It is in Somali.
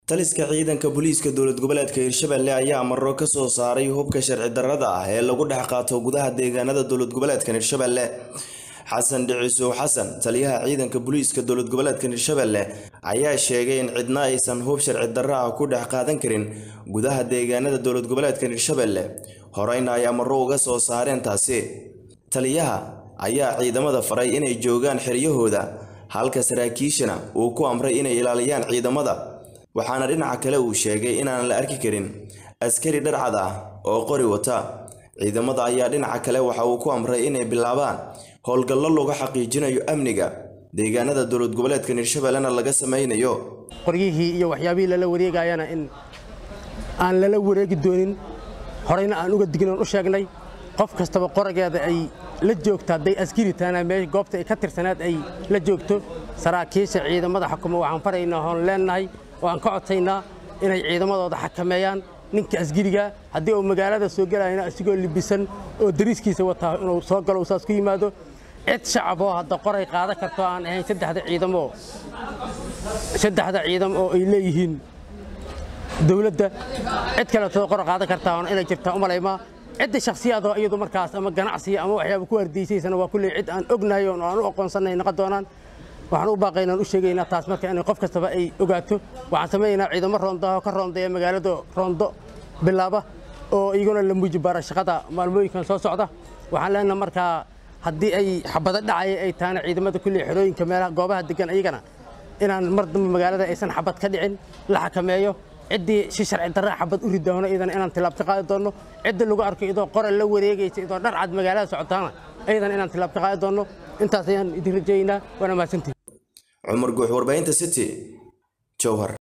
taliska ciidanka booliiska dowlad goboleedka hirshabelle ayaa maro ka soo saaray hubka sharci darrada ah ee lagu dhex qaato gudaha deegaanada dowlad goboleedkan hirshabelle xasan dhicisow xasan taliyaha ciidanka booliiska dowlad goboleedkan hirshabelle ayaa sheegay in cidna aysan hub sharci darro ah ku dhex qaadan karin gudaha deegaanada dowlad goboleedkan hirshabelle horeyna ay amaro uga soo saareen taasi taliyaha ayaa ciidamada faray inay joogaan xeryahooda halka saraakiishana uu ku amray inay ilaaliyaan ciidamada waxaana dhinaca kale uu sheegay inaan la arki karin askari dharcad ah oo qori wata ciidamada ayaa dhinaca kale waxa uu ku amray inay bilaabaan howlgallo lagu xaqiijinayo amniga deegaanada dowlad goboleedkan hirshabellena laga sameynayo qoryihii iyo waxyaabihii lala wareegayana in aan lala wareegi doonin horeyna aan uga dignoon u sheegnay qof kastaba qorageeda ay la joogto hadday askari tahana mee goobta ay ka tirsanaad ay la joogto saraakiisha ciidamada xukuma waxaan faraynaa hoon leennahay oo aan ka codsaynaa inay ciidamadooda xakameeyaan ninka asgiriga haddii uu magaalada soo gelayana asigoo libisan oo dariiskiisa wataa inuu soo galo uu saas ku yimaado cid shacaboo hadda qoray qaadan karto aan ahayn saddexda ciidamo saddexda ciidam oo ay leeyihiin dowladda cid kaleetoo qora qaadan kartaa oon inay jirtaa u malaymaa cidda shakhsiyaadoo iyadu markaas ama ganacsiga ama waxyaaba ku hardiysaysana waa kulley cid aan ognahay oo aan u aqoonsannay noqon doonaan waxaan u baaqaynaan u sheegaynaa taas marka inay qof kastaba ay ogaato waxaan samaynaynaa ciidamo roondaho ka roondeeya magaalada roondo bilaaba oo iyaguna la muujibaara shaqada maalmooyinkan soo socda waxaan leenaha markaa haddii ay xabado dhacaya ay tahana ciidamada kulley xerooyinka meelaha goobaha degan iyagana inaan mar dambe magaalada aysan xabad ka dhicin la xakameeyo ciddii si sharci darra xabad u ridoono iyadana inaan tilaab ka qaadi doonno cidda lagu arko idoo qoral la wareegaysa idoo dhar cad magaalada socotaana iyadana inaan tilaab ka qaadi doonno intaas ayaan idin rajaynaa waana mahadsantihin cumar guux warbaahinta city jowhar